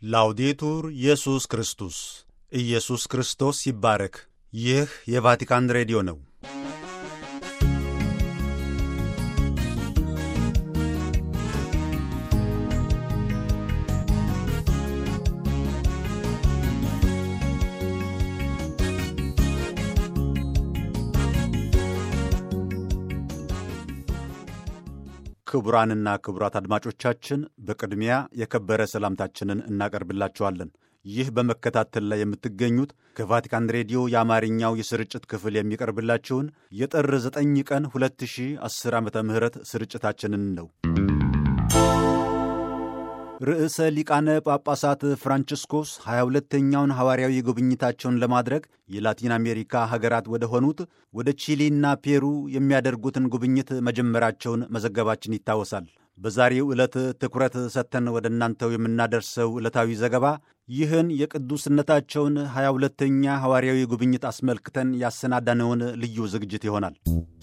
ላውዴቱር ኢየሱስ ክርስቶስ ኢየሱስ ክርስቶስ ይባረክ። ይህ የቫቲካን ሬዲዮ ነው። ክቡራንና ክቡራት አድማጮቻችን በቅድሚያ የከበረ ሰላምታችንን እናቀርብላችኋለን። ይህ በመከታተል ላይ የምትገኙት ከቫቲካን ሬዲዮ የአማርኛው የስርጭት ክፍል የሚቀርብላችሁን የጥር 9 ቀን 2010 ዓ ም ስርጭታችንን ነው። ርዕሰ ሊቃነ ጳጳሳት ፍራንቺስኮስ 22ተኛውን ሐዋርያዊ ጉብኝታቸውን ለማድረግ የላቲን አሜሪካ ሀገራት ወደ ሆኑት ወደ ቺሊና ፔሩ የሚያደርጉትን ጉብኝት መጀመራቸውን መዘገባችን ይታወሳል። በዛሬው ዕለት ትኩረት ሰጥተን ወደ እናንተው የምናደርሰው ዕለታዊ ዘገባ ይህን የቅዱስነታቸውን 22ተኛ ሐዋርያዊ ጉብኝት አስመልክተን ያሰናዳነውን ልዩ ዝግጅት ይሆናል።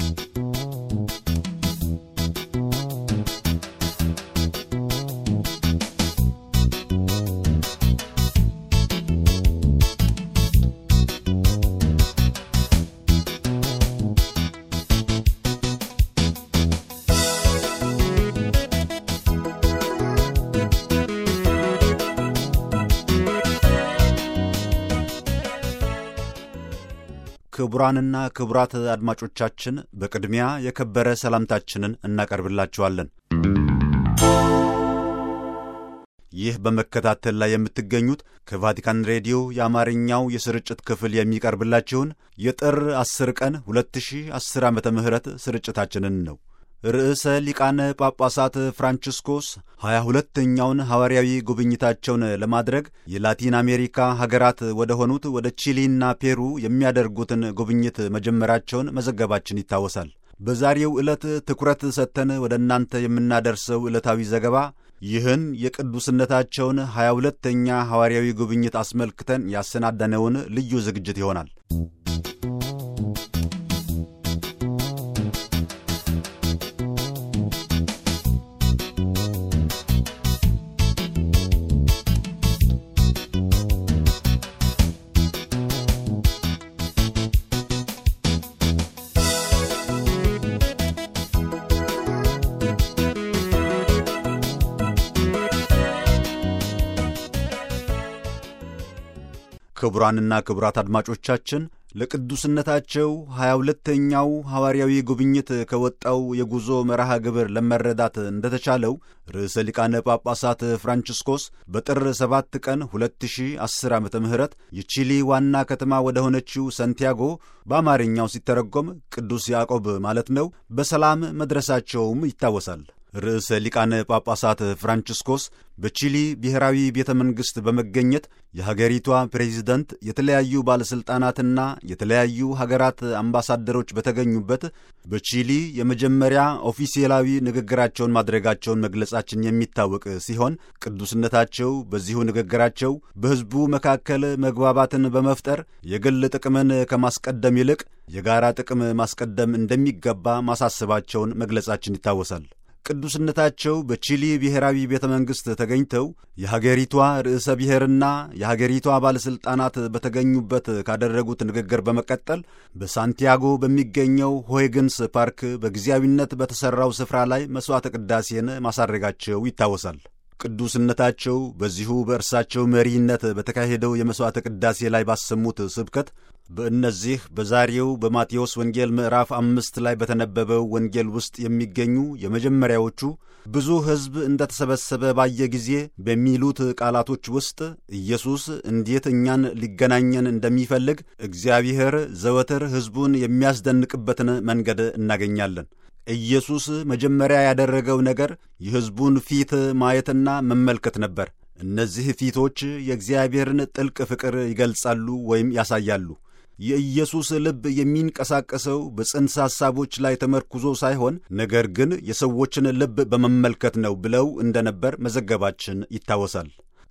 ክቡራንና ክቡራት አድማጮቻችን በቅድሚያ የከበረ ሰላምታችንን እናቀርብላችኋለን። ይህ በመከታተል ላይ የምትገኙት ከቫቲካን ሬዲዮ የአማርኛው የስርጭት ክፍል የሚቀርብላችሁን የጥር 10 ቀን 2010 ዓ ም ስርጭታችንን ነው። ርዕሰ ሊቃነ ጳጳሳት ፍራንቺስኮስ ሀያ ሁለተኛውን ሐዋርያዊ ጉብኝታቸውን ለማድረግ የላቲን አሜሪካ ሀገራት ወደ ሆኑት ወደ ቺሊና ፔሩ የሚያደርጉትን ጉብኝት መጀመራቸውን መዘገባችን ይታወሳል። በዛሬው ዕለት ትኩረት ሰጥተን ወደ እናንተ የምናደርሰው ዕለታዊ ዘገባ ይህን የቅዱስነታቸውን ሀያ ሁለተኛ ሐዋርያዊ ጉብኝት አስመልክተን ያሰናዳነውን ልዩ ዝግጅት ይሆናል። ክቡራንና ክቡራት አድማጮቻችን ለቅዱስነታቸው ሀያ ሁለተኛው ሐዋርያዊ ጉብኝት ከወጣው የጉዞ መርሃ ግብር ለመረዳት እንደተቻለው ርዕሰ ሊቃነ ጳጳሳት ፍራንቺስኮስ በጥር 7 ቀን 2010 ዓ ም የቺሊ ዋና ከተማ ወደ ሆነችው ሰንቲያጎ በአማርኛው ሲተረጎም ቅዱስ ያዕቆብ ማለት ነው በሰላም መድረሳቸውም ይታወሳል። ርዕሰ ሊቃነ ጳጳሳት ፍራንቺስኮስ በቺሊ ብሔራዊ ቤተ መንግሥት በመገኘት የሀገሪቷ ፕሬዚደንት፣ የተለያዩ ባለሥልጣናትና የተለያዩ ሀገራት አምባሳደሮች በተገኙበት በቺሊ የመጀመሪያ ኦፊሴላዊ ንግግራቸውን ማድረጋቸውን መግለጻችን የሚታወቅ ሲሆን ቅዱስነታቸው በዚሁ ንግግራቸው በሕዝቡ መካከል መግባባትን በመፍጠር የግል ጥቅምን ከማስቀደም ይልቅ የጋራ ጥቅም ማስቀደም እንደሚገባ ማሳሰባቸውን መግለጻችን ይታወሳል። ቅዱስነታቸው በቺሊ ብሔራዊ ቤተ መንግሥት ተገኝተው የሀገሪቷ ርዕሰ ብሔርና የሀገሪቷ ባለሥልጣናት በተገኙበት ካደረጉት ንግግር በመቀጠል በሳንቲያጎ በሚገኘው ሆይግንስ ፓርክ በጊዜያዊነት በተሠራው ስፍራ ላይ መሥዋዕተ ቅዳሴን ማሳረጋቸው ይታወሳል። ቅዱስነታቸው በዚሁ በእርሳቸው መሪነት በተካሄደው የመሥዋዕተ ቅዳሴ ላይ ባሰሙት ስብከት በእነዚህ በዛሬው በማቴዎስ ወንጌል ምዕራፍ አምስት ላይ በተነበበው ወንጌል ውስጥ የሚገኙ የመጀመሪያዎቹ ብዙ ሕዝብ እንደተሰበሰበ ባየ ጊዜ በሚሉት ቃላቶች ውስጥ ኢየሱስ እንዴት እኛን ሊገናኘን እንደሚፈልግ እግዚአብሔር ዘወትር ሕዝቡን የሚያስደንቅበትን መንገድ እናገኛለን። ኢየሱስ መጀመሪያ ያደረገው ነገር የሕዝቡን ፊት ማየትና መመልከት ነበር። እነዚህ ፊቶች የእግዚአብሔርን ጥልቅ ፍቅር ይገልጻሉ ወይም ያሳያሉ። የኢየሱስ ልብ የሚንቀሳቀሰው በጽንሰ ሐሳቦች ላይ ተመርኩዞ ሳይሆን ነገር ግን የሰዎችን ልብ በመመልከት ነው ብለው እንደነበር መዘገባችን ይታወሳል።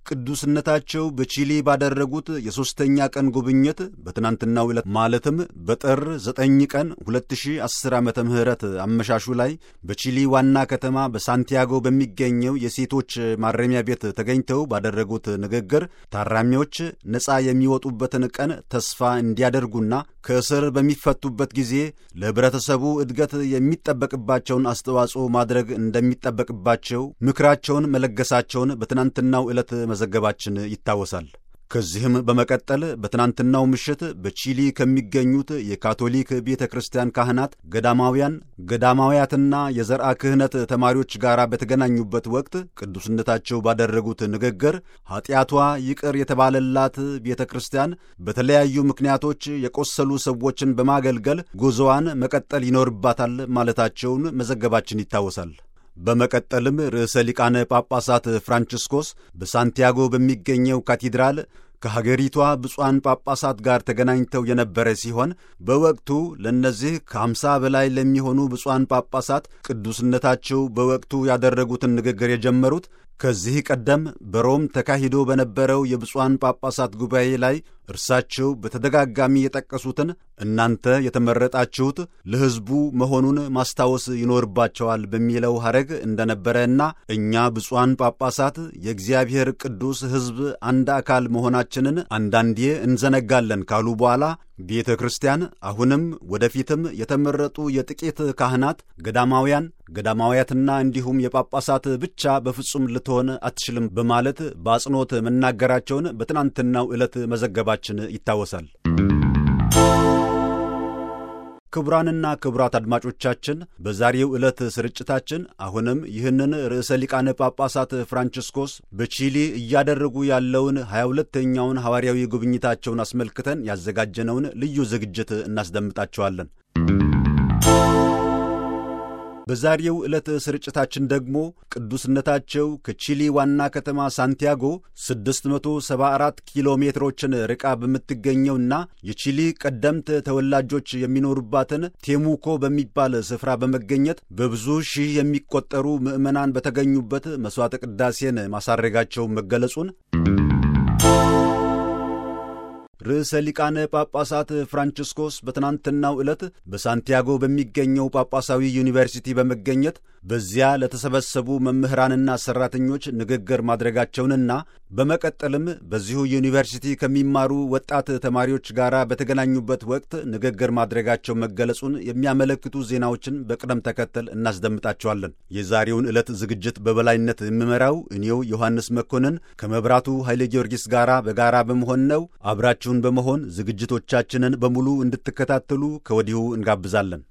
ቅዱስነታቸው በቺሊ ባደረጉት የሦስተኛ ቀን ጉብኝት በትናንትናው ዕለት ማለትም በጥር 9 ቀን 2010 ዓ ም አመሻሹ ላይ በቺሊ ዋና ከተማ በሳንቲያጎ በሚገኘው የሴቶች ማረሚያ ቤት ተገኝተው ባደረጉት ንግግር ታራሚዎች ነፃ የሚወጡበትን ቀን ተስፋ እንዲያደርጉና ከእስር በሚፈቱበት ጊዜ ለኅብረተሰቡ እድገት የሚጠበቅባቸውን አስተዋጽኦ ማድረግ እንደሚጠበቅባቸው ምክራቸውን መለገሳቸውን በትናንትናው ዕለት መዘገባችን ይታወሳል። ከዚህም በመቀጠል በትናንትናው ምሽት በቺሊ ከሚገኙት የካቶሊክ ቤተ ክርስቲያን ካህናት፣ ገዳማውያን፣ ገዳማውያትና የዘርአ ክህነት ተማሪዎች ጋር በተገናኙበት ወቅት ቅዱስነታቸው ባደረጉት ንግግር ኀጢአቷ ይቅር የተባለላት ቤተ ክርስቲያን በተለያዩ ምክንያቶች የቆሰሉ ሰዎችን በማገልገል ጉዞዋን መቀጠል ይኖርባታል ማለታቸውን መዘገባችን ይታወሳል። በመቀጠልም ርዕሰ ሊቃነ ጳጳሳት ፍራንቺስኮስ በሳንቲያጎ በሚገኘው ካቴድራል ከሀገሪቷ ብፁዓን ጳጳሳት ጋር ተገናኝተው የነበረ ሲሆን በወቅቱ ለእነዚህ ከአምሳ በላይ ለሚሆኑ ብፁዓን ጳጳሳት ቅዱስነታቸው በወቅቱ ያደረጉትን ንግግር የጀመሩት ከዚህ ቀደም በሮም ተካሂዶ በነበረው የብፁዓን ጳጳሳት ጉባኤ ላይ እርሳቸው በተደጋጋሚ የጠቀሱትን እናንተ የተመረጣችሁት ለሕዝቡ መሆኑን ማስታወስ ይኖርባቸዋል በሚለው ሐረግ እንደነበረና እኛ ብፁዓን ጳጳሳት የእግዚአብሔር ቅዱስ ሕዝብ አንድ አካል መሆናችንን አንዳንዴ እንዘነጋለን ካሉ በኋላ ቤተ ክርስቲያን አሁንም ወደፊትም የተመረጡ የጥቂት ካህናት፣ ገዳማውያን፣ ገዳማውያትና እንዲሁም የጳጳሳት ብቻ በፍጹም ልትሆን አትችልም በማለት በአጽንኦት መናገራቸውን በትናንትናው ዕለት መዘገባችን ይታወሳል። ክቡራንና ክቡራት አድማጮቻችን በዛሬው ዕለት ስርጭታችን አሁንም ይህንን ርዕሰ ሊቃነ ጳጳሳት ፍራንቺስኮስ በቺሊ እያደረጉ ያለውን ሀያ ሁለተኛውን ሐዋርያዊ ጉብኝታቸውን አስመልክተን ያዘጋጀነውን ልዩ ዝግጅት እናስደምጣቸዋለን። በዛሬው ዕለት ስርጭታችን ደግሞ ቅዱስነታቸው ከቺሊ ዋና ከተማ ሳንቲያጎ 674 ኪሎ ሜትሮችን ርቃ በምትገኘውና የቺሊ ቀደምት ተወላጆች የሚኖሩባትን ቴሙኮ በሚባል ስፍራ በመገኘት በብዙ ሺህ የሚቆጠሩ ምዕመናን በተገኙበት መሥዋዕተ ቅዳሴን ማሳረጋቸው መገለጹን ርዕሰ ሊቃነ ጳጳሳት ፍራንቺስኮስ በትናንትናው ዕለት በሳንቲያጎ በሚገኘው ጳጳሳዊ ዩኒቨርሲቲ በመገኘት በዚያ ለተሰበሰቡ መምህራንና ሠራተኞች ንግግር ማድረጋቸውንና በመቀጠልም በዚሁ ዩኒቨርሲቲ ከሚማሩ ወጣት ተማሪዎች ጋር በተገናኙበት ወቅት ንግግር ማድረጋቸው መገለጹን የሚያመለክቱ ዜናዎችን በቅደም ተከተል እናስደምጣቸዋለን። የዛሬውን ዕለት ዝግጅት በበላይነት የምመራው እኔው ዮሐንስ መኮንን ከመብራቱ ኃይለ ጊዮርጊስ ጋር በጋራ በመሆን ነው። አብራችሁን በመሆን ዝግጅቶቻችንን በሙሉ እንድትከታተሉ ከወዲሁ እንጋብዛለን።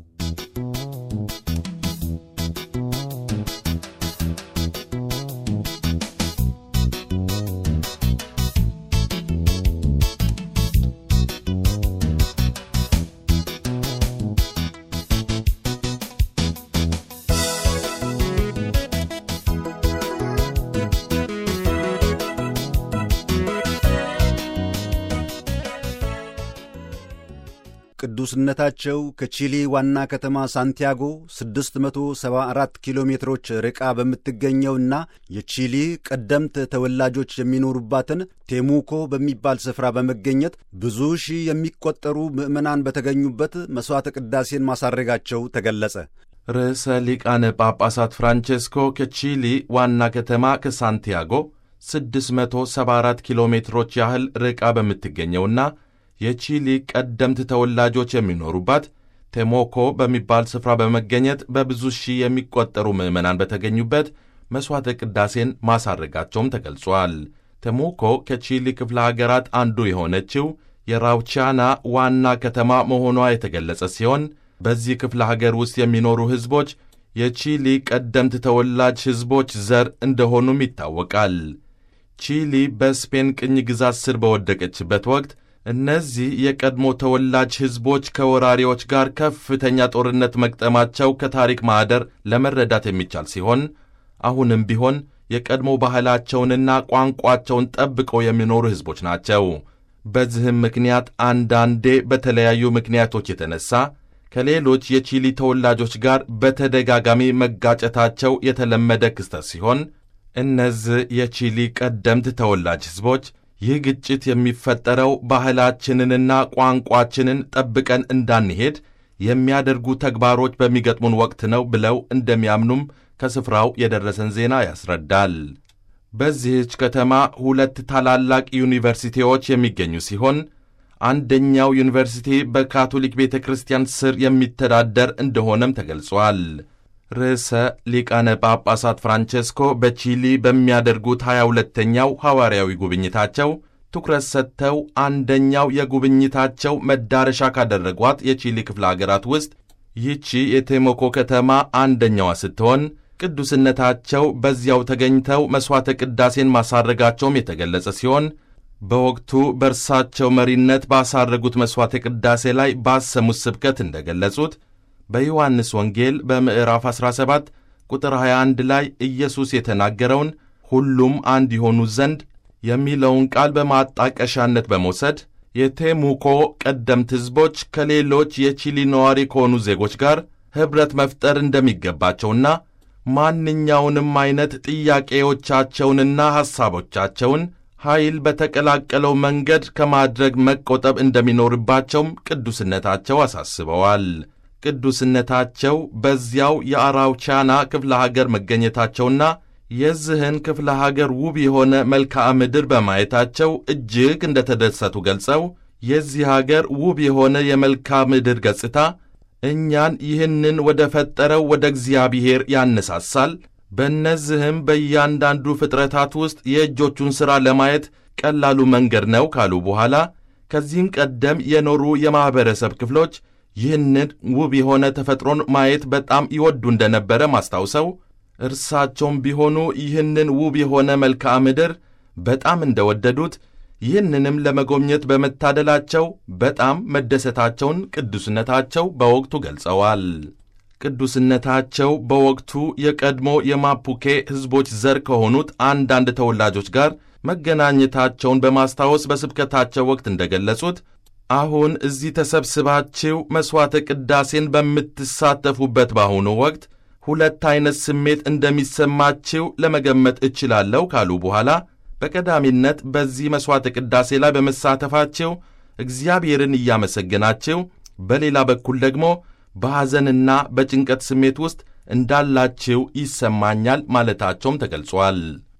ቅዱስነታቸው ከቺሊ ዋና ከተማ ሳንቲያጎ 674 ኪሎ ሜትሮች ርቃ በምትገኘውና የቺሊ ቀደምት ተወላጆች የሚኖሩባትን ቴሙኮ በሚባል ስፍራ በመገኘት ብዙ ሺህ የሚቆጠሩ ምዕመናን በተገኙበት መሥዋዕተ ቅዳሴን ማሳረጋቸው ተገለጸ። ርዕሰ ሊቃነ ጳጳሳት ፍራንቼስኮ ከቺሊ ዋና ከተማ ከሳንቲያጎ 674 ኪሎ ሜትሮች ያህል ርቃ በምትገኘውና የቺሊ ቀደምት ተወላጆች የሚኖሩባት ቴሞኮ በሚባል ስፍራ በመገኘት በብዙ ሺህ የሚቆጠሩ ምዕመናን በተገኙበት መሥዋዕተ ቅዳሴን ማሳረጋቸውም ተገልጿል። ቴሞኮ ከቺሊ ክፍለ ሀገራት አንዱ የሆነችው የራውቻና ዋና ከተማ መሆኗ የተገለጸ ሲሆን በዚህ ክፍለ ሀገር ውስጥ የሚኖሩ ሕዝቦች የቺሊ ቀደምት ተወላጅ ሕዝቦች ዘር እንደሆኑም ይታወቃል። ቺሊ በስፔን ቅኝ ግዛት ስር በወደቀችበት ወቅት እነዚህ የቀድሞ ተወላጅ ሕዝቦች ከወራሪዎች ጋር ከፍተኛ ጦርነት መግጠማቸው ከታሪክ ማኅደር ለመረዳት የሚቻል ሲሆን አሁንም ቢሆን የቀድሞ ባህላቸውንና ቋንቋቸውን ጠብቀው የሚኖሩ ሕዝቦች ናቸው። በዚህም ምክንያት አንዳንዴ በተለያዩ ምክንያቶች የተነሳ ከሌሎች የቺሊ ተወላጆች ጋር በተደጋጋሚ መጋጨታቸው የተለመደ ክስተት ሲሆን እነዚህ የቺሊ ቀደምት ተወላጅ ሕዝቦች ይህ ግጭት የሚፈጠረው ባህላችንንና ቋንቋችንን ጠብቀን እንዳንሄድ የሚያደርጉ ተግባሮች በሚገጥሙን ወቅት ነው ብለው እንደሚያምኑም ከስፍራው የደረሰን ዜና ያስረዳል። በዚህች ከተማ ሁለት ታላላቅ ዩኒቨርሲቲዎች የሚገኙ ሲሆን አንደኛው ዩኒቨርሲቲ በካቶሊክ ቤተ ክርስቲያን ስር የሚተዳደር እንደሆነም ተገልጿል። ርዕሰ ሊቃነ ጳጳሳት ፍራንቼስኮ በቺሊ በሚያደርጉት 22ተኛው ሐዋርያዊ ጉብኝታቸው ትኩረት ሰጥተው አንደኛው የጉብኝታቸው መዳረሻ ካደረጓት የቺሊ ክፍለ አገራት ውስጥ ይህቺ የቴሞኮ ከተማ አንደኛዋ ስትሆን ቅዱስነታቸው በዚያው ተገኝተው መሥዋዕተ ቅዳሴን ማሳረጋቸውም የተገለጸ ሲሆን በወቅቱ በእርሳቸው መሪነት ባሳረጉት መሥዋዕተ ቅዳሴ ላይ ባሰሙት ስብከት እንደገለጹት በዮሐንስ ወንጌል በምዕራፍ 17 ቁጥር 21 ላይ ኢየሱስ የተናገረውን ሁሉም አንድ የሆኑ ዘንድ የሚለውን ቃል በማጣቀሻነት በመውሰድ የቴሙኮ ቀደምት ሕዝቦች ከሌሎች የቺሊ ነዋሪ ከሆኑ ዜጎች ጋር ኅብረት መፍጠር እንደሚገባቸውና ማንኛውንም ዐይነት ጥያቄዎቻቸውንና ሐሳቦቻቸውን ኃይል በተቀላቀለው መንገድ ከማድረግ መቆጠብ እንደሚኖርባቸውም ቅዱስነታቸው አሳስበዋል። ቅዱስነታቸው በዚያው የአራውቻና ክፍለ ሀገር መገኘታቸውና የዚህን ክፍለ ሀገር ውብ የሆነ መልክዓ ምድር በማየታቸው እጅግ እንደተደሰቱ ገልጸው የዚህ ሀገር ውብ የሆነ የመልክዓ ምድር ገጽታ እኛን ይህንን ወደ ፈጠረው ወደ እግዚአብሔር ያነሳሳል። በእነዚህም በእያንዳንዱ ፍጥረታት ውስጥ የእጆቹን ሥራ ለማየት ቀላሉ መንገድ ነው ካሉ በኋላ ከዚህም ቀደም የኖሩ የማኅበረሰብ ክፍሎች ይህንን ውብ የሆነ ተፈጥሮን ማየት በጣም ይወዱ እንደነበረ ማስታውሰው እርሳቸውም ቢሆኑ ይህንን ውብ የሆነ መልክዓ ምድር በጣም እንደወደዱት ይህንንም ለመጎብኘት በመታደላቸው በጣም መደሰታቸውን ቅዱስነታቸው በወቅቱ ገልጸዋል። ቅዱስነታቸው በወቅቱ የቀድሞ የማፑኬ ሕዝቦች ዘር ከሆኑት አንዳንድ ተወላጆች ጋር መገናኘታቸውን በማስታወስ በስብከታቸው ወቅት እንደገለጹት አሁን እዚህ ተሰብስባችሁ መሥዋዕተ ቅዳሴን በምትሳተፉበት በአሁኑ ወቅት ሁለት ዐይነት ስሜት እንደሚሰማችው ለመገመት እችላለሁ ካሉ በኋላ በቀዳሚነት በዚህ መሥዋዕተ ቅዳሴ ላይ በመሳተፋችሁ እግዚአብሔርን እያመሰገናችሁ፣ በሌላ በኩል ደግሞ በሐዘንና በጭንቀት ስሜት ውስጥ እንዳላችሁ ይሰማኛል ማለታቸውም ተገልጿል።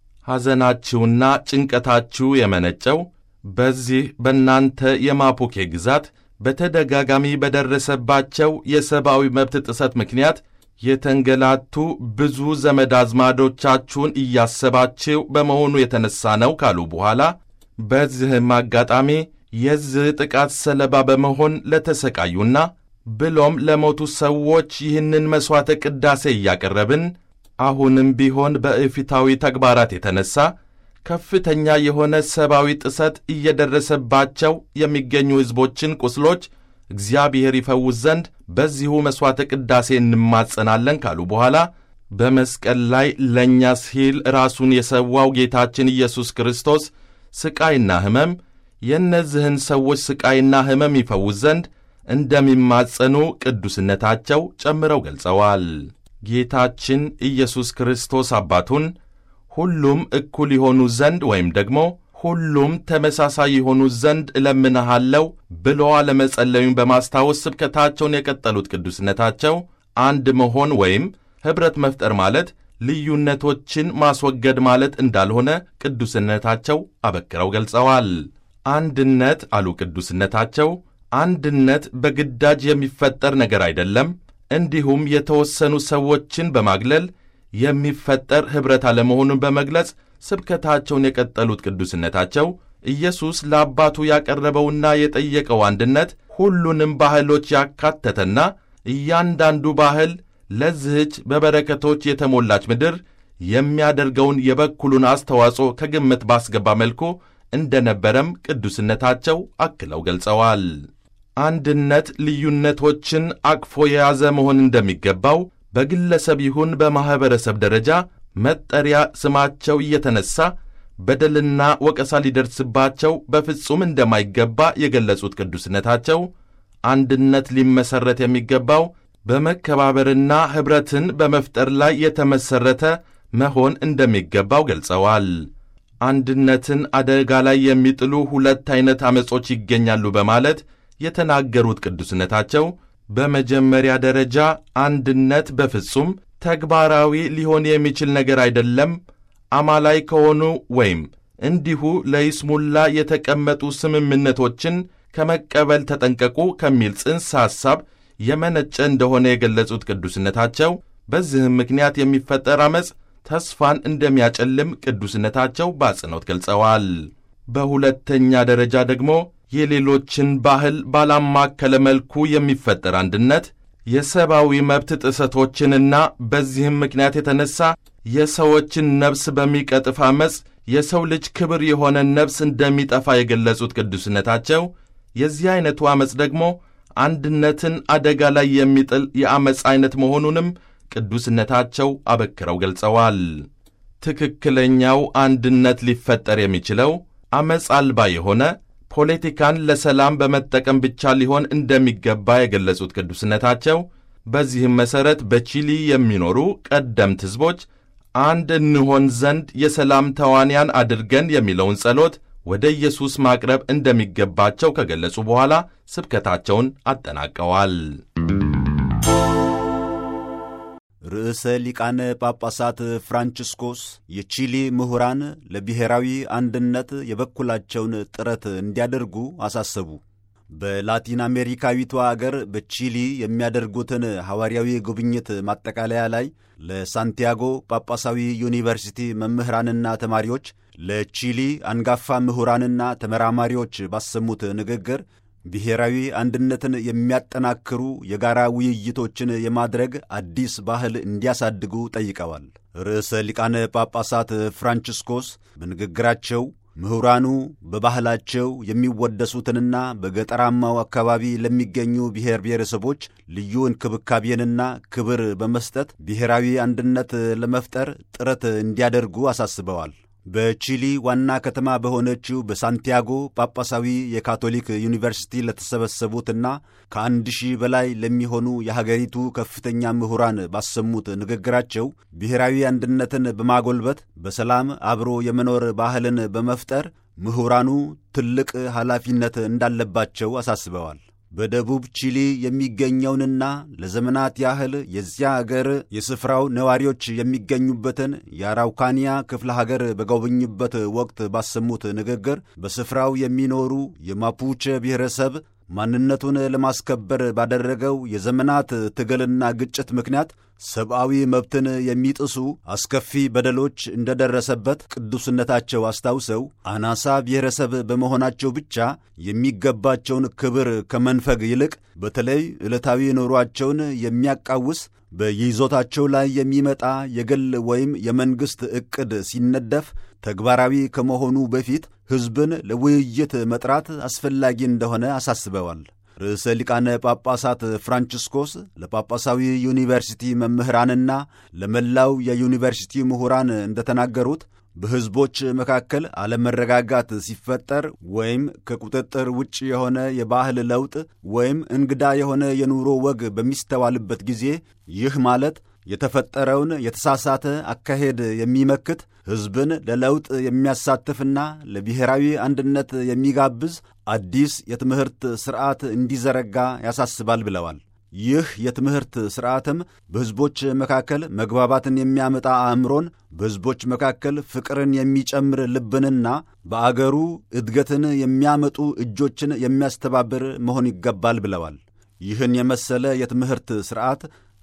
ሐዘናችሁና ጭንቀታችሁ የመነጨው በዚህ በእናንተ የማፑኬ ግዛት በተደጋጋሚ በደረሰባቸው የሰብአዊ መብት ጥሰት ምክንያት የተንገላቱ ብዙ ዘመድ አዝማዶቻችሁን እያሰባችሁ በመሆኑ የተነሳ ነው ካሉ በኋላ በዚህም አጋጣሚ የዚህ ጥቃት ሰለባ በመሆን ለተሰቃዩና ብሎም ለሞቱ ሰዎች ይህንን መሥዋዕተ ቅዳሴ እያቀረብን አሁንም ቢሆን በእፊታዊ ተግባራት የተነሳ ከፍተኛ የሆነ ሰብአዊ ጥሰት እየደረሰባቸው የሚገኙ ሕዝቦችን ቁስሎች እግዚአብሔር ይፈውስ ዘንድ በዚሁ መሥዋዕተ ቅዳሴ እንማጸናለን ካሉ በኋላ በመስቀል ላይ ለእኛ ሲል ራሱን የሰዋው ጌታችን ኢየሱስ ክርስቶስ ሥቃይና ሕመም የእነዚህን ሰዎች ሥቃይና ሕመም ይፈውስ ዘንድ እንደሚማጸኑ ቅዱስነታቸው ጨምረው ገልጸዋል። ጌታችን ኢየሱስ ክርስቶስ አባቱን ሁሉም እኩል የሆኑ ዘንድ ወይም ደግሞ ሁሉም ተመሳሳይ የሆኑ ዘንድ እለምንሃለው ብሎ አለመጸለዩን በማስታወስ ስብከታቸውን የቀጠሉት ቅዱስነታቸው አንድ መሆን ወይም ኅብረት መፍጠር ማለት ልዩነቶችን ማስወገድ ማለት እንዳልሆነ ቅዱስነታቸው አበክረው ገልጸዋል። አንድነት አሉ ቅዱስነታቸው፣ አንድነት በግዳጅ የሚፈጠር ነገር አይደለም። እንዲሁም የተወሰኑ ሰዎችን በማግለል የሚፈጠር ኅብረት አለመሆኑን በመግለጽ ስብከታቸውን የቀጠሉት ቅዱስነታቸው ኢየሱስ ለአባቱ ያቀረበውና የጠየቀው አንድነት ሁሉንም ባህሎች ያካተተና እያንዳንዱ ባህል ለዚህች በበረከቶች የተሞላች ምድር የሚያደርገውን የበኩሉን አስተዋጽኦ ከግምት ባስገባ መልኩ እንደነበረም ቅዱስነታቸው አክለው ገልጸዋል። አንድነት ልዩነቶችን አቅፎ የያዘ መሆን እንደሚገባው በግለሰብ ይሁን በማኅበረሰብ ደረጃ መጠሪያ ስማቸው እየተነሳ በደልና ወቀሳ ሊደርስባቸው በፍጹም እንደማይገባ የገለጹት ቅዱስነታቸው አንድነት ሊመሠረት የሚገባው በመከባበርና ኅብረትን በመፍጠር ላይ የተመሠረተ መሆን እንደሚገባው ገልጸዋል። አንድነትን አደጋ ላይ የሚጥሉ ሁለት ዐይነት ዐመጾች ይገኛሉ በማለት የተናገሩት ቅዱስነታቸው በመጀመሪያ ደረጃ አንድነት በፍጹም ተግባራዊ ሊሆን የሚችል ነገር አይደለም፣ አማላይ ከሆኑ ወይም እንዲሁ ለይስሙላ የተቀመጡ ስምምነቶችን ከመቀበል ተጠንቀቁ ከሚል ጽንሰ ሐሳብ የመነጨ እንደሆነ የገለጹት ቅዱስነታቸው በዚህም ምክንያት የሚፈጠር ዐመፅ ተስፋን እንደሚያጨልም ቅዱስነታቸው በአጽንኦት ገልጸዋል። በሁለተኛ ደረጃ ደግሞ የሌሎችን ባህል ባላማከለ መልኩ የሚፈጠር አንድነት የሰብአዊ መብት ጥሰቶችንና በዚህም ምክንያት የተነሳ የሰዎችን ነፍስ በሚቀጥፍ ዐመፅ የሰው ልጅ ክብር የሆነ ነፍስ እንደሚጠፋ የገለጹት ቅዱስነታቸው የዚህ ዐይነቱ ዐመፅ ደግሞ አንድነትን አደጋ ላይ የሚጥል የዐመፅ ዐይነት መሆኑንም ቅዱስነታቸው አበክረው ገልጸዋል። ትክክለኛው አንድነት ሊፈጠር የሚችለው ዐመፅ አልባ የሆነ ፖለቲካን ለሰላም በመጠቀም ብቻ ሊሆን እንደሚገባ የገለጹት ቅዱስነታቸው በዚህም መሠረት በቺሊ የሚኖሩ ቀደምት ሕዝቦች አንድ እንሆን ዘንድ የሰላም ተዋንያን አድርገን የሚለውን ጸሎት ወደ ኢየሱስ ማቅረብ እንደሚገባቸው ከገለጹ በኋላ ስብከታቸውን አጠናቀዋል። ርዕሰ ሊቃነ ጳጳሳት ፍራንቺስኮስ የቺሊ ምሁራን ለብሔራዊ አንድነት የበኩላቸውን ጥረት እንዲያደርጉ አሳሰቡ። በላቲን አሜሪካዊቷ አገር በቺሊ የሚያደርጉትን ሐዋርያዊ ጉብኝት ማጠቃለያ ላይ ለሳንቲያጎ ጳጳሳዊ ዩኒቨርሲቲ መምህራንና ተማሪዎች፣ ለቺሊ አንጋፋ ምሁራንና ተመራማሪዎች ባሰሙት ንግግር ብሔራዊ አንድነትን የሚያጠናክሩ የጋራ ውይይቶችን የማድረግ አዲስ ባህል እንዲያሳድጉ ጠይቀዋል። ርዕሰ ሊቃነ ጳጳሳት ፍራንቺስኮስ በንግግራቸው ምሁራኑ በባህላቸው የሚወደሱትንና በገጠራማው አካባቢ ለሚገኙ ብሔር ብሔረሰቦች ልዩ እንክብካቤንና ክብር በመስጠት ብሔራዊ አንድነት ለመፍጠር ጥረት እንዲያደርጉ አሳስበዋል። በቺሊ ዋና ከተማ በሆነችው በሳንቲያጎ ጳጳሳዊ የካቶሊክ ዩኒቨርሲቲ ለተሰበሰቡትና ከአንድ ሺህ በላይ ለሚሆኑ የሀገሪቱ ከፍተኛ ምሁራን ባሰሙት ንግግራቸው ብሔራዊ አንድነትን በማጎልበት በሰላም አብሮ የመኖር ባህልን በመፍጠር ምሁራኑ ትልቅ ኃላፊነት እንዳለባቸው አሳስበዋል። በደቡብ ቺሊ የሚገኘውንና ለዘመናት ያህል የዚያ አገር የስፍራው ነዋሪዎች የሚገኙበትን የአራውካኒያ ክፍለ ሀገር በጎበኙበት ወቅት ባሰሙት ንግግር በስፍራው የሚኖሩ የማፑቼ ብሔረሰብ ማንነቱን ለማስከበር ባደረገው የዘመናት ትግልና ግጭት ምክንያት ሰብአዊ መብትን የሚጥሱ አስከፊ በደሎች እንደደረሰበት ቅዱስነታቸው አስታውሰው አናሳ ብሔረሰብ በመሆናቸው ብቻ የሚገባቸውን ክብር ከመንፈግ ይልቅ በተለይ ዕለታዊ ኑሯቸውን የሚያቃውስ በይዞታቸው ላይ የሚመጣ የግል ወይም የመንግሥት ዕቅድ ሲነደፍ ተግባራዊ ከመሆኑ በፊት ሕዝብን ለውይይት መጥራት አስፈላጊ እንደሆነ አሳስበዋል። ርዕሰ ሊቃነ ጳጳሳት ፍራንቺስኮስ ለጳጳሳዊ ዩኒቨርሲቲ መምህራንና ለመላው የዩኒቨርሲቲ ምሁራን እንደተናገሩት በሕዝቦች መካከል አለመረጋጋት ሲፈጠር ወይም ከቁጥጥር ውጭ የሆነ የባህል ለውጥ ወይም እንግዳ የሆነ የኑሮ ወግ በሚስተዋልበት ጊዜ ይህ ማለት የተፈጠረውን የተሳሳተ አካሄድ የሚመክት ሕዝብን ለለውጥ የሚያሳትፍና ለብሔራዊ አንድነት የሚጋብዝ አዲስ የትምህርት ሥርዓት እንዲዘረጋ ያሳስባል ብለዋል። ይህ የትምህርት ሥርዓትም በሕዝቦች መካከል መግባባትን የሚያመጣ አእምሮን፣ በሕዝቦች መካከል ፍቅርን የሚጨምር ልብንና በአገሩ እድገትን የሚያመጡ እጆችን የሚያስተባብር መሆን ይገባል ብለዋል። ይህን የመሰለ የትምህርት ሥርዓት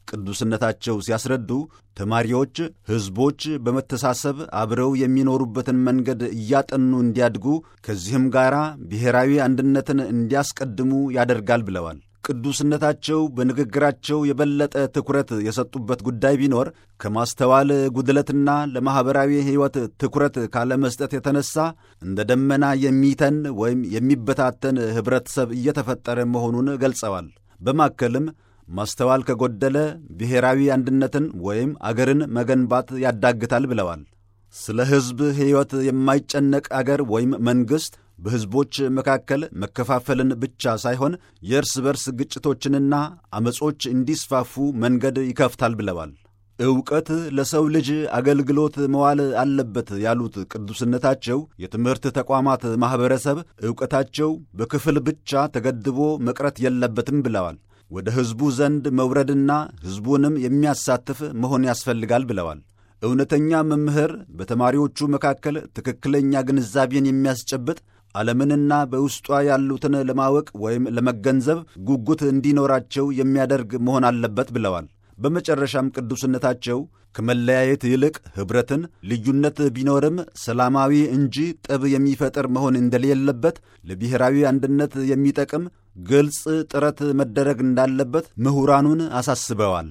ቅዱስነታቸው ሲያስረዱ ተማሪዎች ሕዝቦች በመተሳሰብ አብረው የሚኖሩበትን መንገድ እያጠኑ እንዲያድጉ ከዚህም ጋር ብሔራዊ አንድነትን እንዲያስቀድሙ ያደርጋል ብለዋል። ቅዱስነታቸው በንግግራቸው የበለጠ ትኩረት የሰጡበት ጉዳይ ቢኖር ከማስተዋል ጉድለትና ለማኅበራዊ ሕይወት ትኩረት ካለመስጠት የተነሳ እንደ ደመና የሚተን ወይም የሚበታተን ኅብረተሰብ እየተፈጠረ መሆኑን ገልጸዋል። በማከልም ማስተዋል ከጎደለ ብሔራዊ አንድነትን ወይም አገርን መገንባት ያዳግታል ብለዋል። ስለ ሕዝብ ሕይወት የማይጨነቅ አገር ወይም መንግሥት በሕዝቦች መካከል መከፋፈልን ብቻ ሳይሆን የእርስ በርስ ግጭቶችንና ዐመጾች እንዲስፋፉ መንገድ ይከፍታል ብለዋል። ዕውቀት ለሰው ልጅ አገልግሎት መዋል አለበት ያሉት ቅዱስነታቸው የትምህርት ተቋማት ማኅበረሰብ ዕውቀታቸው በክፍል ብቻ ተገድቦ መቅረት የለበትም ብለዋል። ወደ ሕዝቡ ዘንድ መውረድና ሕዝቡንም የሚያሳትፍ መሆን ያስፈልጋል ብለዋል። እውነተኛ መምህር በተማሪዎቹ መካከል ትክክለኛ ግንዛቤን የሚያስጨብጥ ዓለምንና በውስጧ ያሉትን ለማወቅ ወይም ለመገንዘብ ጉጉት እንዲኖራቸው የሚያደርግ መሆን አለበት ብለዋል። በመጨረሻም ቅዱስነታቸው ከመለያየት ይልቅ ኅብረትን፣ ልዩነት ቢኖርም ሰላማዊ እንጂ ጠብ የሚፈጥር መሆን እንደሌለበት፣ ለብሔራዊ አንድነት የሚጠቅም ግልጽ ጥረት መደረግ እንዳለበት ምሁራኑን አሳስበዋል።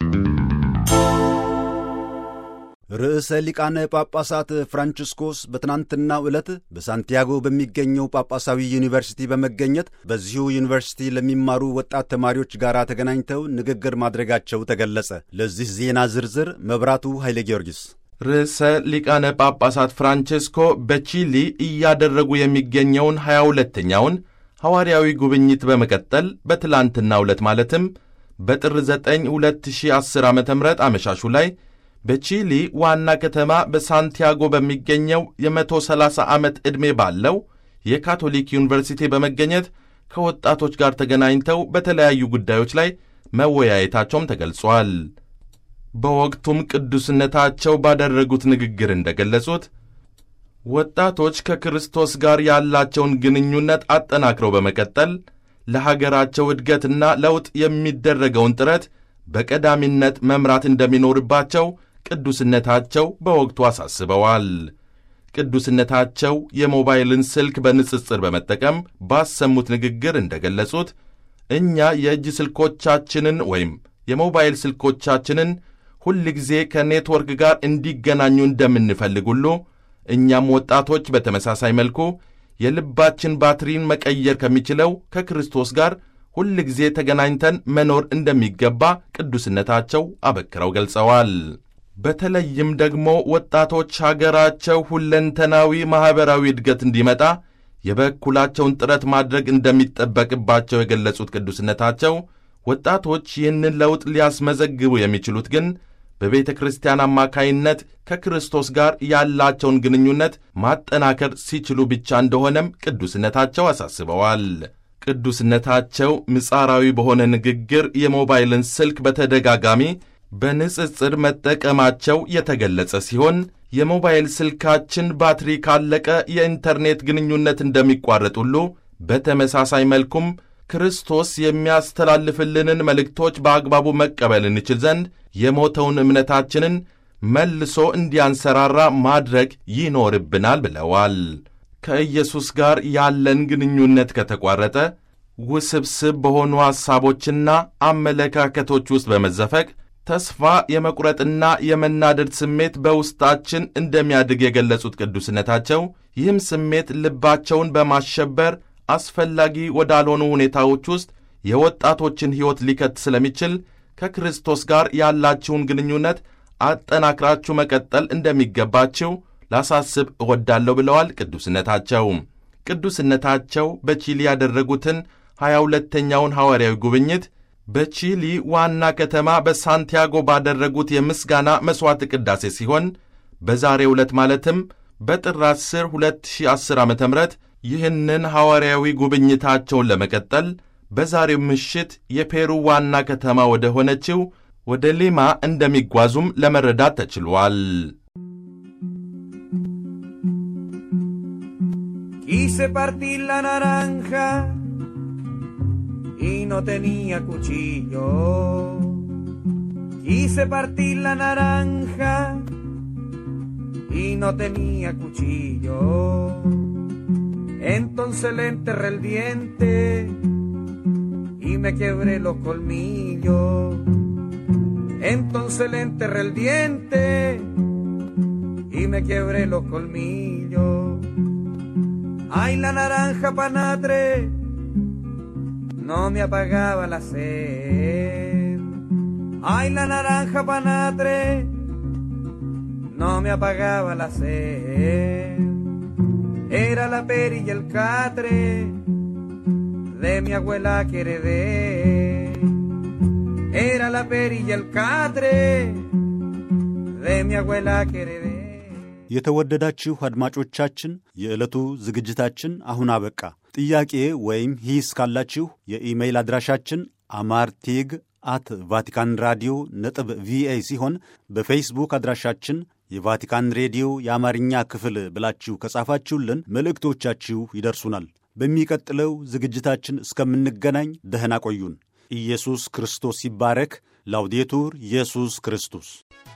ርዕሰ ሊቃነ ጳጳሳት ፍራንቺስኮስ በትናንትናው ዕለት በሳንቲያጎ በሚገኘው ጳጳሳዊ ዩኒቨርሲቲ በመገኘት በዚሁ ዩኒቨርሲቲ ለሚማሩ ወጣት ተማሪዎች ጋር ተገናኝተው ንግግር ማድረጋቸው ተገለጸ። ለዚህ ዜና ዝርዝር መብራቱ ኃይለ ጊዮርጊስ። ርዕሰ ሊቃነ ጳጳሳት ፍራንቺስኮ በቺሊ እያደረጉ የሚገኘውን ሀያ ሁለተኛውን ሐዋርያዊ ጉብኝት በመቀጠል በትላንትናው ዕለት ማለትም በጥር 9 2010 ዓ ም አመሻሹ ላይ በቺሊ ዋና ከተማ በሳንቲያጎ በሚገኘው የ130 ዓመት ዕድሜ ባለው የካቶሊክ ዩኒቨርሲቲ በመገኘት ከወጣቶች ጋር ተገናኝተው በተለያዩ ጉዳዮች ላይ መወያየታቸውም ተገልጿል። በወቅቱም ቅዱስነታቸው ባደረጉት ንግግር እንደገለጹት ወጣቶች ከክርስቶስ ጋር ያላቸውን ግንኙነት አጠናክረው በመቀጠል ለሀገራቸው ዕድገትና ለውጥ የሚደረገውን ጥረት በቀዳሚነት መምራት እንደሚኖርባቸው ቅዱስነታቸው በወቅቱ አሳስበዋል። ቅዱስነታቸው የሞባይልን ስልክ በንጽጽር በመጠቀም ባሰሙት ንግግር እንደገለጹት እኛ የእጅ ስልኮቻችንን ወይም የሞባይል ስልኮቻችንን ሁል ጊዜ ከኔትወርክ ጋር እንዲገናኙ እንደምንፈልግ ሁሉ እኛም ወጣቶች በተመሳሳይ መልኩ የልባችን ባትሪን መቀየር ከሚችለው ከክርስቶስ ጋር ሁል ጊዜ ተገናኝተን መኖር እንደሚገባ ቅዱስነታቸው አበክረው ገልጸዋል። በተለይም ደግሞ ወጣቶች ሀገራቸው ሁለንተናዊ ማኅበራዊ እድገት እንዲመጣ የበኩላቸውን ጥረት ማድረግ እንደሚጠበቅባቸው የገለጹት ቅዱስነታቸው ወጣቶች ይህንን ለውጥ ሊያስመዘግቡ የሚችሉት ግን በቤተ ክርስቲያን አማካይነት ከክርስቶስ ጋር ያላቸውን ግንኙነት ማጠናከር ሲችሉ ብቻ እንደሆነም ቅዱስነታቸው አሳስበዋል። ቅዱስነታቸው ምጻራዊ በሆነ ንግግር የሞባይልን ስልክ በተደጋጋሚ በንጽጽር መጠቀማቸው የተገለጸ ሲሆን የሞባይል ስልካችን ባትሪ ካለቀ የኢንተርኔት ግንኙነት እንደሚቋረጥ ሁሉ በተመሳሳይ መልኩም ክርስቶስ የሚያስተላልፍልንን መልእክቶች በአግባቡ መቀበል እንችል ዘንድ የሞተውን እምነታችንን መልሶ እንዲያንሰራራ ማድረግ ይኖርብናል ብለዋል። ከኢየሱስ ጋር ያለን ግንኙነት ከተቋረጠ ውስብስብ በሆኑ ሐሳቦችና አመለካከቶች ውስጥ በመዘፈቅ ተስፋ የመቁረጥና የመናደድ ስሜት በውስጣችን እንደሚያድግ የገለጹት ቅዱስነታቸው ይህም ስሜት ልባቸውን በማሸበር አስፈላጊ ወዳልሆኑ ሁኔታዎች ውስጥ የወጣቶችን ሕይወት ሊከት ስለሚችል ከክርስቶስ ጋር ያላችሁን ግንኙነት አጠናክራችሁ መቀጠል እንደሚገባችሁ ላሳስብ እወዳለሁ ብለዋል። ቅዱስነታቸው ቅዱስነታቸው በቺሊ ያደረጉትን ሀያ ሁለተኛውን ሐዋርያዊ ጉብኝት በቺሊ ዋና ከተማ በሳንቲያጎ ባደረጉት የምስጋና መሥዋዕት ቅዳሴ ሲሆን በዛሬው ዕለት ማለትም በጥር 10 2010 ዓ ም ይህንን ሐዋርያዊ ጉብኝታቸውን ለመቀጠል በዛሬው ምሽት የፔሩ ዋና ከተማ ወደ ሆነችው ወደ ሊማ እንደሚጓዙም ለመረዳት ተችሏል። Quise partir la naranja y no tenía cuchillo. Quise partir la naranja y no tenía cuchillo. Entonces le enterré el diente y me quebré los colmillos. Entonces le enterré el diente y me quebré los colmillos. Ay, la naranja panatre no me apagaba la sed. Ay, la naranja panatre no me apagaba la sed. Era la peri y el catre de mi abuela que heredé. Era la peri y el catre de mi abuela que heredé. የተወደዳችሁ አድማጮቻችን የዕለቱ ዝግጅታችን አሁን አበቃ። ጥያቄ ወይም ሂስ ካላችሁ የኢሜይል አድራሻችን አማርቴግ አት ቫቲካን ራዲዮ ነጥብ ቪኦኤ ሲሆን በፌስቡክ አድራሻችን የቫቲካን ሬዲዮ የአማርኛ ክፍል ብላችሁ ከጻፋችሁልን መልእክቶቻችሁ ይደርሱናል። በሚቀጥለው ዝግጅታችን እስከምንገናኝ ደህና ቆዩን። ኢየሱስ ክርስቶስ ይባረክ። ላውዴቱር ኢየሱስ ክርስቶስ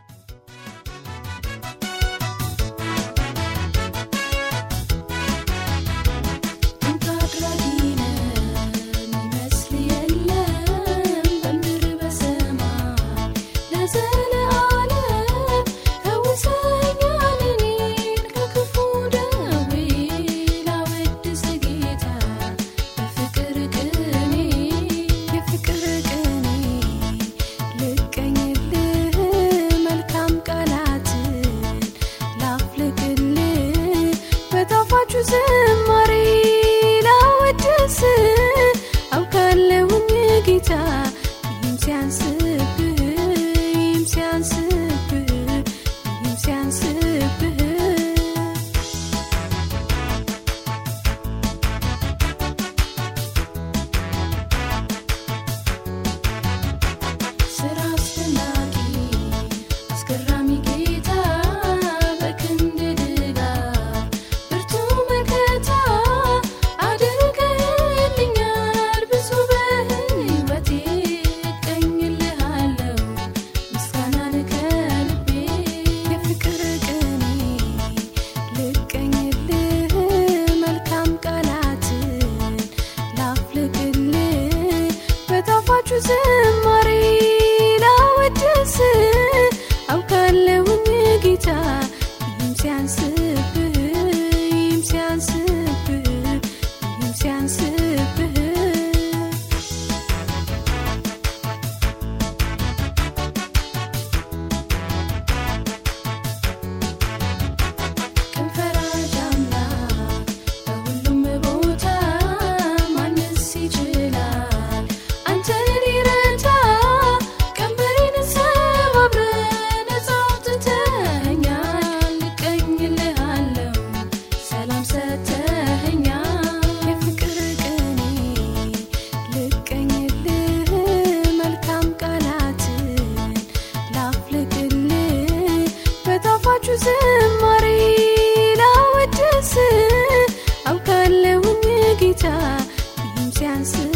ዝማሬ ላወድስ አውቃለሁኝ ጌታ ይህም ሲያንስብህ ይህም ሲያንስብህ ይህም ሲያንስብህ ስራ አስደናቂ አስገራሚ ጌታ በክንድ ድጋፍ ብርቱ መከታ አድርገህልኛል ብዙ በሕይወቴ እቀኝልሃለሁ ምስጋናን ከልቤ የፍቅር ቅኔ ልቀኝልህ መልካም ቃላትን ላፍልቅልህ በጣፋጩ ዝማሬ ላወድስ አውቃለሁኝ ጌታ ይህም ሲያንስብህ ይህም ሲያንስብህ ይህም ሲያንስብህ ቀን ፈራጅ አምላክ በሁሉም ቦታ ማንስ ይችላል አንተን ሊረታ ቀንበሬን ሰባብረህ ነፃ አውጥተኸኛል እቀኝልሃለሁ ሰላም ሰጥተኸኛል የፍቅር ቅኔ ልቀኝልህ መልካም ቃላትን ላፍልቅልህ በጣፋጩ ዝማሬ ላወድስ አውቃለሁኝ ጌታ ይህም ሲያንስ